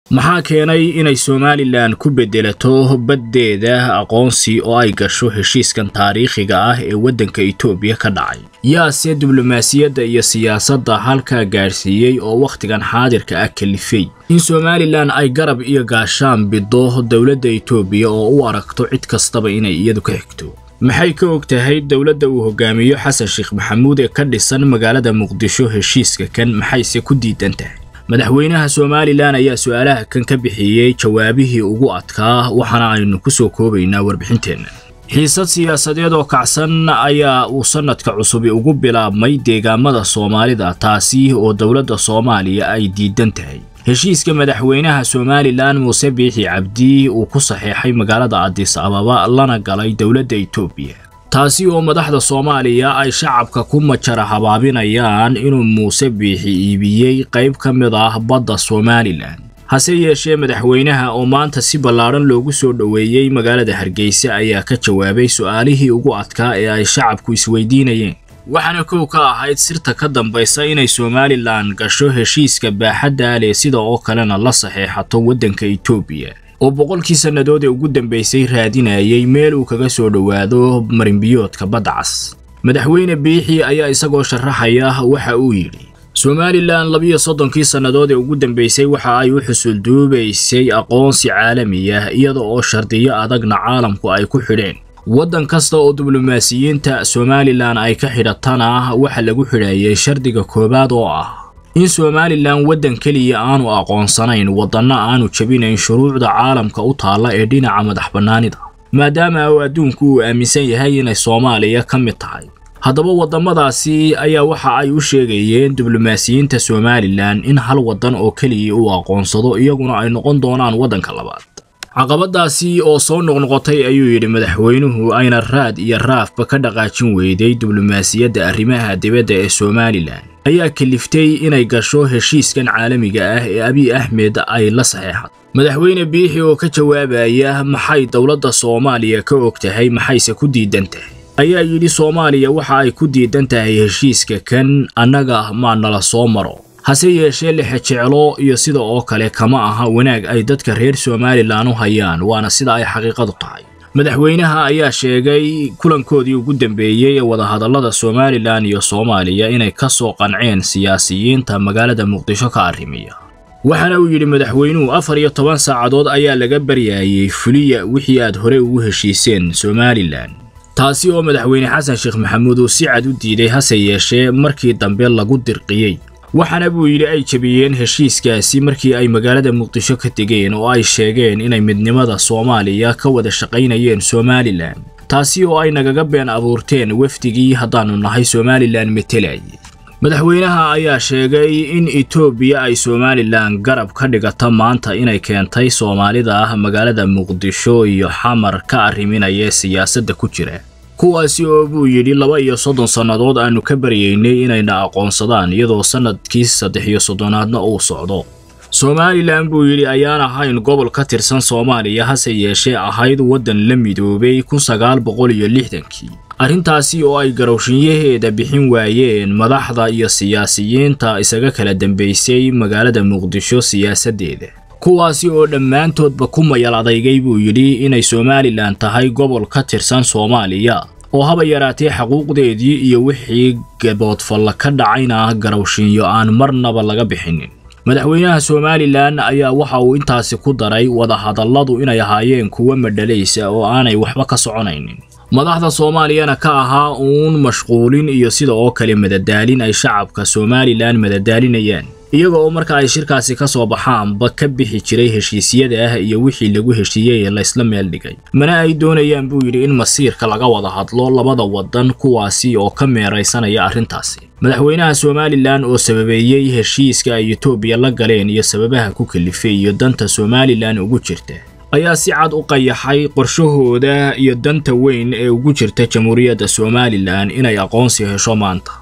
maxaa keenay inay somalilan ku beddelato baddeeda aqoonsi oo ay gasho heshiiskan taariikhiga ah ee waddanka etoobiya ka dhacay yaase diblomaasiyadda iyo siyaasadda halkaa gaadhsiiyey oo wakhtigan xaadirka ah kalifay in somalilan ay garab iyo gaashaan biddo dowladda etoobiya oo u aragto cid kastaba inay iyadu ka xigto maxay ka og tahay dowladda uu hogaamiyo xasan sheekh maxamuud ee ka dhisan magaalada muqdisho heshiiska kan maxayse ku diidan tahay madaxweynaha somalilan ayaa su-aalaha kan ka bixiyey jawaabihii ugu adkaa waxaana aynu ku soo koobaynaa warbixinteenna xiisad siyaasadeed oo kacsan ayaa uu sannadka cusubi ugu bilaabmay deegaamada soomaalida taasi oo dowladda soomaaliya ay diidan tahay heshiiska madaxweynaha somalilan muuse biixi cabdi uu ku saxeexay magaalada adis ababa lana galay dowladda etoobiya taasi oo madaxda soomaaliya ay shacabka ku majara habaabinayaan inuu muuse biixi iibiyey qayb ka mid ah badda somalilan hase yeeshee madaxweynaha oo maanta si ballaadhan loogu soo dhoweeyey magaalada hargeysa ayaa ka jawaabay su-aalihii ugu adkaa ee ay shacabku isweydiinayeen waxaana kow ka ahayd sirta ka dambaysa inay somalilan gasho heshiiska baaxadda leh sida oo kalena la saxeexato waddanka etoobiya oo boqolkii sannadood ee ugu dambaysay raadinayay meel uu kaga soo dhowaado marinbiyoodka badda cas madaxweyne biixi ayaa isagoo sharaxaya waxa uu yidhi somalilan labiyo soddonkii sannadood ee ugu dambaysay waxa ay u xusulduubaysay aqoonsi caalami ah iyada oo shardiyo adagna caalamku ay ku xidheen waddan kasta oo diblomaasiyiinta somalilan ay ka xidhatana waxa lagu xidhayay shardiga koowaad oo ah in somalilan waddan keliya aanu aqoonsanayn waddanna aanu jebinayn shuruucda caalamka u taalla ee dhinaca madax bannaanida maadaama uu adduunku uu aaminsan yahay inay soomaaliya ka mid tahay haddaba waddamadaasi ayaa waxa ay u sheegayeen diblomaasiyiinta somalilan in hal waddan oo keliya uu aqoonsado iyaguna ay noqon doonaan waddanka labaad caqabadaasi oo soo noqnoqotay ayuu yidhi madaxweynuhu ayna raad iyo raafba ka dhaqaajin weyday diblomaasiyadda arrimaha dibadda ee somalilan ayaa kaliftay inay gasho heshiiskan caalamiga ah ee abiy axmed ay la saxeexad madaxweyne biixi oo ka jawaabaya maxay dowladda soomaaliya ka og tahay maxayse ku diidan tahay ayaa yidhi soomaaliya waxa ay ku diidan tahay heshiiska kan annaga maa nala soo maro hase yeeshee lexe jeclo iyo sida oo kale kama aha wanaag ay dadka reer somalilan u hayaan waana sida ay xaqiiqadu tahay madaxweynaha ayaa sheegay kulankoodii ugu dambeeyey ee wadahadallada somalilan iyo soomaaliya inay ka soo qanceen siyaasiyiinta magaalada muqdisho ka arrimiya waxaana uu yidhi madaxweynuhu afar iyo toban saacadood ayaa laga baryaayey fuliya wixii aad hore ugu heshiiseen somalilan taasi oo madaxweyne xasan sheekh maxamuud uu si cad u diiday hase yeeshee markii dambe lagu dirqiyey waxaana buu yidhi ay jebiyeen heshiiskaasi markii ay magaalada muqdisho ka tegeen oo ay sheegeen inay midnimada soomaaliya ka wada shaqaynayeen somalilan taasi oo ay nagaga been abuurteen wafdigii haddaannu nahay somalilan metelayay madaxweynaha ayaa sheegay in etoobiya ay somalilan garab ka dhigata maanta inay keentay soomaalida ah magaalada muqdisho iyo xamar ka arriminaya siyaasadda ku jira kuwaasi oo buu yidhi laba iyo soddon sannadood aanu ka baryaynay inayna aqoonsadaan iyadoo sannadkii saddex iyo soddonaadna uu socdo somalilan buu yidhi ayaan ahayn gobol ka tirsan soomaaliya hase yeeshee ahayd waddan la midoobay kun sagaal boqol iyo lixdankii arrintaasi oo ay garowshinyaheeda bixin waayeen madaxda iyo siyaasiyiinta isaga kala dambaysay magaalada muqdisho siyaasaddeeda kuwaasi oo dhammaantoodba ku mayal adaygay buu yidhi inay somalilan tahay gobol ka tirsan soomaaliya oo haba yaraatee xaquuqdeedii iyo wixii gaboodfalla ka dhacayna garowshinyo aan marnaba laga bixinin madaxweynaha somalilan ayaa waxa uu intaasi ku daray wadahadalladu inay ahaayeen kuwo madhalaysa oo aanay waxba ka soconaynin madaxda soomaaliyana ka ahaa uun mashquulin iyo sida oo kale madadaalin ay shacabka somalilan madadaalinayaan iyaga oo marka ay shirkaasi ka soo baxaanba ka bixi jiray heshiisyada ah iyo wixii lagu heshiiyey ee laysla meel dhigay mana ay doonayaan buu yidhi in masiirka laga wada hadlo labada waddan kuwaasi oo ka meeraysanaya arrintaasi madaxweynaha somalilan oo sababeeyey heshiiska ay etoobiya la galeen iyo sababaha ku kalifay iyo danta somalilan ugu jirta ayaa si cad u qayaxay qorshahooda iyo danta weyn ee ugu jirta jamhuuriyadda somalilan inay aqoonsi hesho maanta